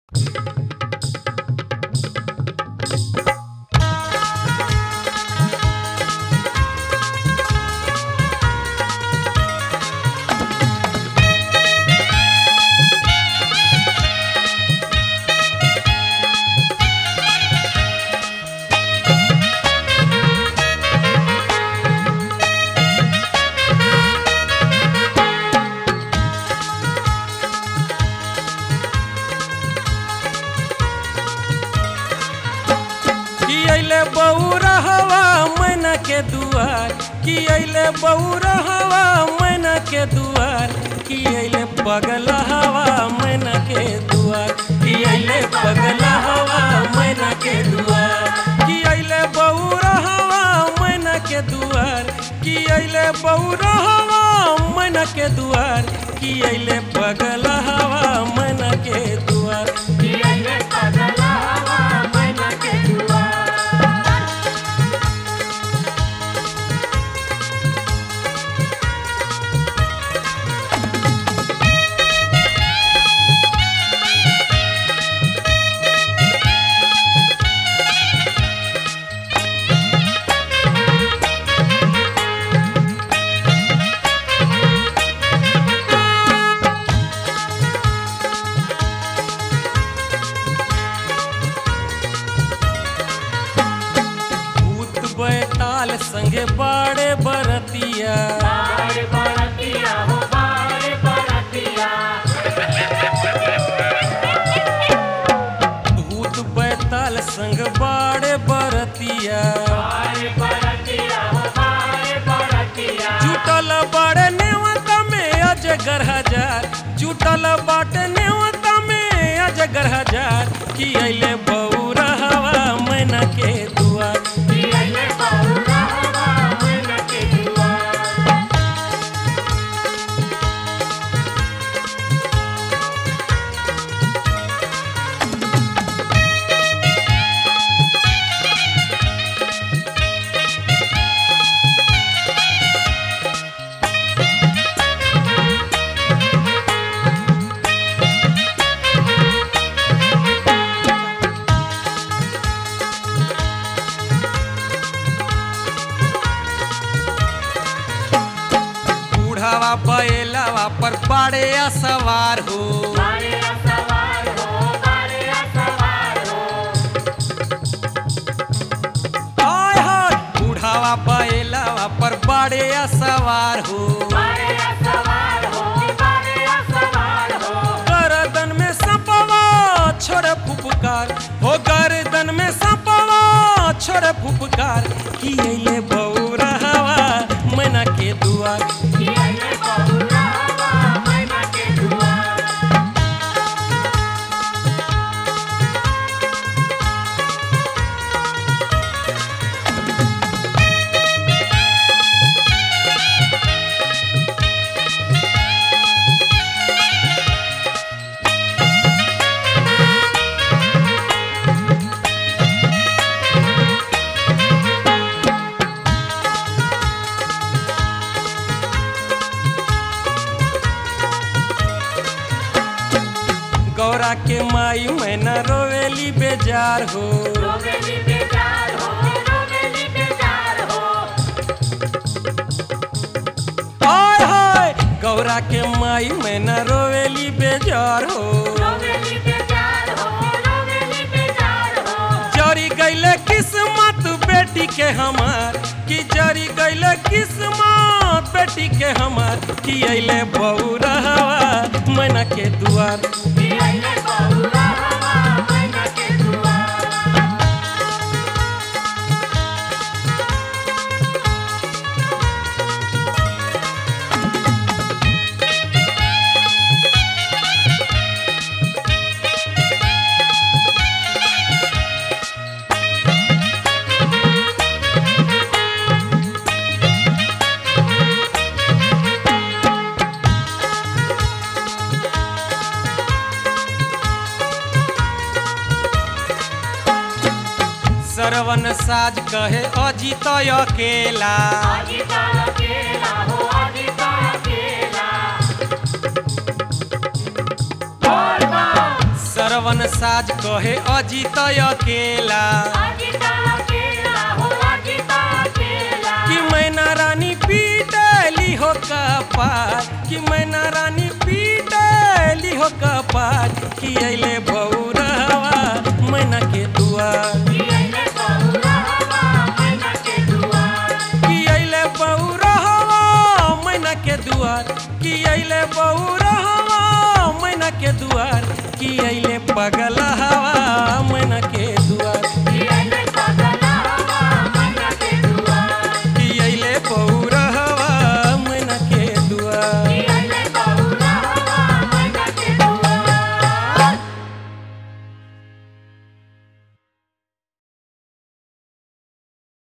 कि अइले बौरा हवा मैना के दुआर कि अइले बौरा हवा मैना के दुआर कि अइले पगला हवा मैना के दुआर कि अइले पगला हवा मैना के दुआर कि अइले बौरा हवा मैना के दुआर कि अइले बौरा हवा मैना के दुआर कि अइले पगला हवा मैना के दुआर भूत बैताल संगे बाड़े बरतिया भूत बैताल संग बाड़े बरतिया जुटल बाड़े नेवता में अजगर हजार जुटल बाटे नेवता में अजगर हजार कि अइले बौरा हवा मैना के दुआर बूढ़ावा बैलावा पर बाड़े सवार हो हाय हाय बूढ़ावा बैलावा पर बाड़े सवार हो गर्दन में सपवा छोड़े फुफकार हो गर्दन में सपवा छोड़े फुफकार कि अइले बौरा हवा मैना के दुआर गौरा के माई मैना रोवेली बेजार हो हाय हाय गौरा के माई मैना रोवेली बेजार हो जरी गईले किस्मत बेटी के हमार कि जरी गईले किस्मत बेटी के हमार कि अइले बौरा हवा मैना के दुआर सरवन साज कहे अजित अकेला सरवन साज कहे अजित अकेला कि मैना रानी पीटली हो कपार कि मैना रानी पीटली हो कपार कि अइले बौरहवा मैना के दुआर कि अइले बौरहवा मैना के दुआर कि अइले बौरहवा मैना के दुआर कि अइले पगला हवा मैना के